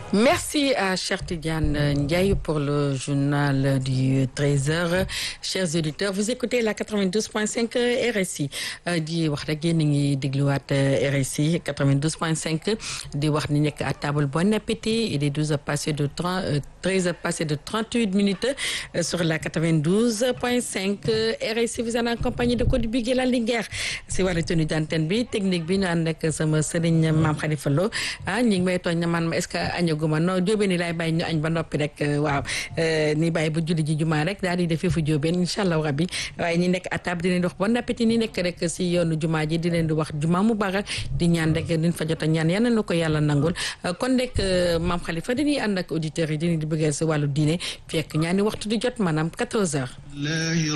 Merci à Cher Tidiane Ndiaye pour le journal du 13h. Chers auditeurs, vous écoutez la 92.5 RSI di wax rek yéen a ngi dégluwaat RSI 92.5 di wax ni nekk à table bon appétit il est 12 heures passées de 30 13 heures passées de 38 minutes sur la 92.5 RSI vous en compagnie de Codé Bigué la Linguère si wàllu tenue d'antenne bi technique bi ñu ànd ak sama sëriñ Maam Khalifa Lo ah ñi ngi may tooñ na man ma est-ce que añaguma non jóobeen ni laay bàyyi ñu añ ba noppi rek waaw ni bàyyi ba julli ji jumaa rek daal di def fu jóobeen incha allah rabbi waaye ñi nekk à table di leen di wax bon appétit ñi nekk rek si yoonu jumaa ji di leen di wax jumaa mu baax di ñaan rek diñ fa jot a ñaan yal na ko yàlla nangul kon rek maam Khalifa dañuy ànd ak auditeurs yi dañuy di bëggee si wàllu diine fekk ñaani waxtu di jot maanaam 14 heures